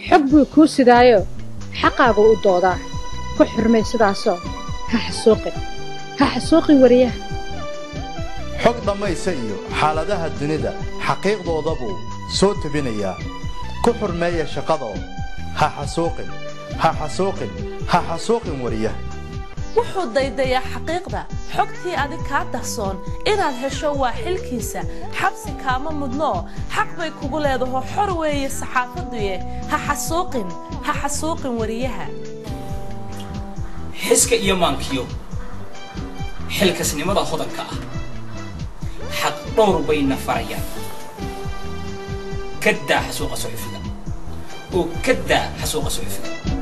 xog buu kuu sidaayo xaqaagu u doodaa ku xurmay sidaasoo ha xasuuqin ha xasuuqin wariyaha xog dhammaysa iyo xaaladaha dunida xaqiiqdooda buu soo tebinayaa ku xurmeeya shaqadoo ha xasuuqin ha xasuuqin ha xasuuqin wariyaha wuxuu daydayaa xaqiiqda xogtii adig kaa dahsoon inaad hesho waa xilkiisa xabsi kaama mudnoo xaq bay kugu leedaho xor weeye saxaafaduye ha xasuuqin ha xasuuqin wariyaha xiska iyo maankiyo xilkasnimada hodanka ah xaq dhowr bayna farayaan ka daa xasuuqa suxufiga oo ka daa xasuuqa suxufiga